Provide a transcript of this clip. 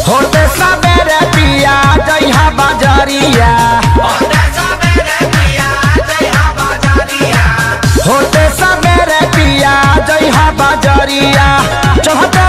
होते सबेरे पिया जइहा बाजरिया होते सबेरे पिया जइहा बाजरिया चढ़ते